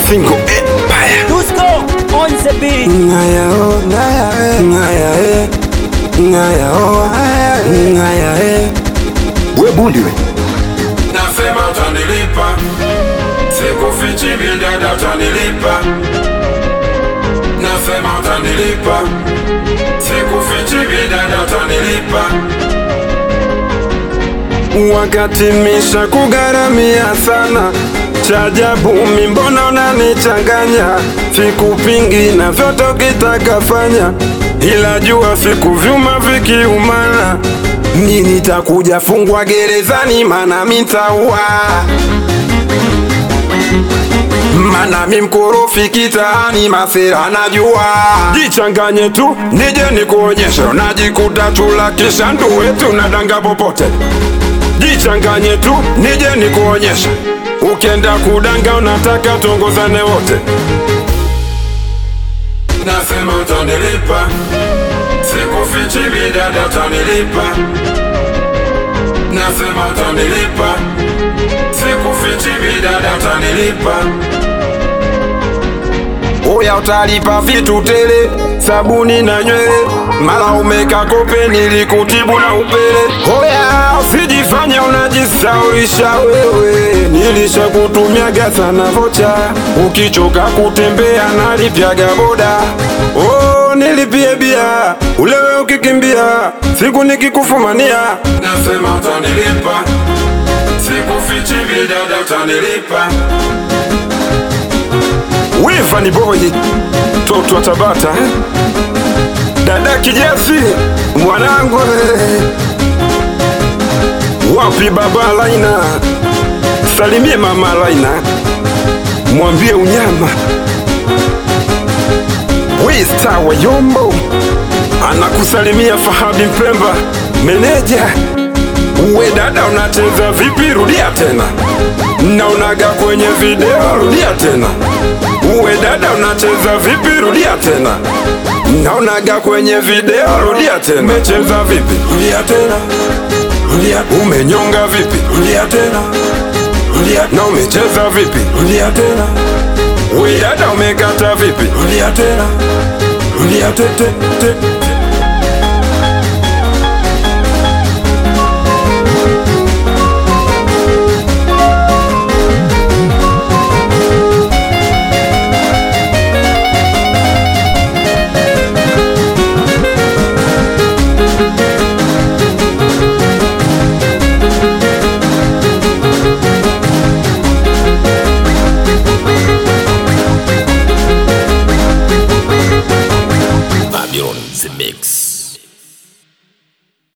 Fingo Empire. Dusko on the beat. Ngaya oh, ngaya eh, ngaya eh. Ngaya oh, ngaya eh, ngaya eh. We bundi we. Nasema utanilipa, sikufichi bidada, utanilipa. Nasema utanilipa, sikufichi bidada, utanilipa. Wakati misha kugaramia sana chajabu, mi mbona unanichanganya? Sikupingi na vyote ukitaka fanya, ila jua siku vyuma vikiumana, mi nitakuja fungwa gerezani, mana mitaua mana mi mkorofi kitaani, masera najua. Jichanganye tu nije nikuonyeshe, unajikuta chula kisha ndu wetu nadanga popote. Jichanganye tu nije nikuonyeshe, ukienda kudanga unataka tuongozane wote. Nasema utanilipa, sikufichi bidada, utanilipa. Nasema utanilipa, sikufichi bidada, utanilipa. Oya utalipa vitu tele, sabuni na nywele, mara umeka kope nilikutibu na upele. Oya usijifanye unajisaulisha wewe, nilishakutumiaga sana vocha, ukichoka kutembea nalipyaga boda. Oh, nilipie bia ulewe ukikimbia, siku nikikufumania Nasema utanilipa, sikufichi bidada, utanilipa. Wiva ni boy toto wa Tabata eh? dada kijasi mwanangu eh. wapi baba Laina salimie mama Laina mwambie unyama wista wa Yombo anakusalimia Fahadi Mpemba meneja uwe dada unacheza vipi rudia tena naonaga kwenye video rudia tena uwe dada unacheza vipi rudia tena naonaga kwenye video rudia tena umecheza vipi rudia tena rudia umenyonga vipi rudia tena rudia na umecheza vipi rudia tena uwe dada umekata vipi rudia tena rudia te, te, te. Babylon the Mix.